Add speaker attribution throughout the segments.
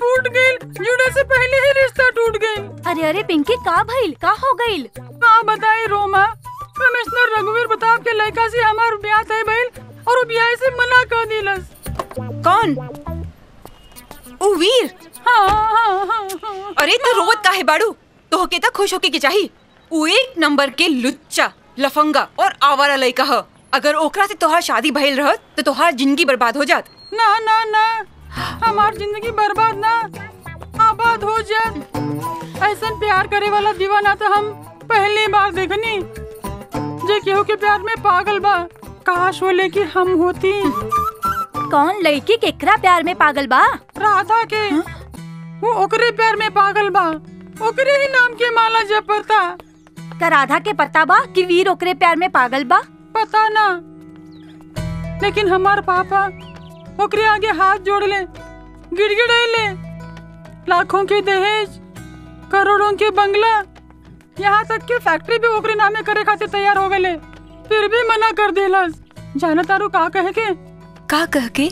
Speaker 1: फूट गई जुड़े से पहले ही रिश्ता टूट गई
Speaker 2: अरे अरे पिंकी का भइल का हो गइल
Speaker 1: का बताई रोमा कमिश्नर रघुवीर प्रताप के लड़का से हमार ब्याह तय भइल और वो ब्याह से मना कर दिलस
Speaker 3: कौन ओ वीर
Speaker 1: हाँ हाँ हाँ हाँ
Speaker 3: अरे तू रोवत काहे बाड़ू तो के त खुश होके के चाही उ एक नंबर के लुच्चा लफंगा और आवारा लइका ह अगर ओकरा से तोहार शादी भइल रहत तो तोहार जिंदगी बर्बाद हो जात
Speaker 1: ना ना ना हमार जिंदगी बर्बाद ना आबाद हो जात ऐसा प्यार करे वाला दीवाना तो हम पहली बार देखनी जे केहू के प्यार में पागल बा काश वो लेके हम होती
Speaker 2: कौन लड़की केकरा प्यार में पागल बा
Speaker 1: राधा के वो ओकरे प्यार में पागल बा ओकरे ही नाम के माला जपता
Speaker 2: का राधा के पता बा कि वीर ओकरे प्यार में पागल बा
Speaker 1: पता ना लेकिन हमार पापा ओकरे आगे हाथ जोड़ ले गिड़गिड़ैले लाखों के दहेज करोड़ों के बंगला यहाँ तक के फैक्ट्री भी ओकरे नामे करे खातिर तैयार हो गए फिर भी मना कर देलस जाने तारू का कहे के
Speaker 3: का कह के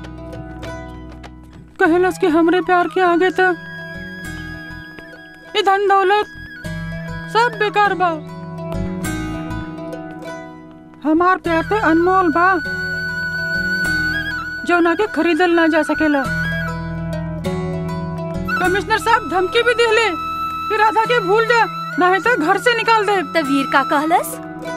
Speaker 1: कहलस कि हमरे प्यार के आगे तक ये धन दौलत सब बेकार बा हमार प्यार तो अनमोल बा जो ना के खरीदल ना जा सकेला कमिश्नर साहब धमकी भी दिले कि राधा के भूल जा नहीं तो घर से निकाल दे
Speaker 2: त वीर का कहलस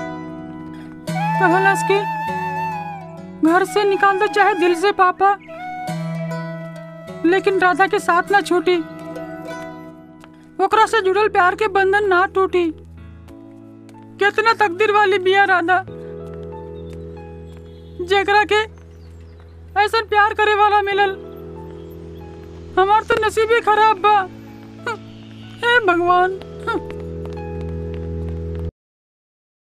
Speaker 1: कहलस कि घर से निकाल दो चाहे दिल से पापा लेकिन राधा के साथ ना छूटी ओकरा से जुड़ल प्यार के बंधन ना टूटी कितना तकदीर वाली बिया राधा जेकरा के ऐसा प्यार करे वाला मिलल हमार तो नसीब ही खराब बा हे भगवान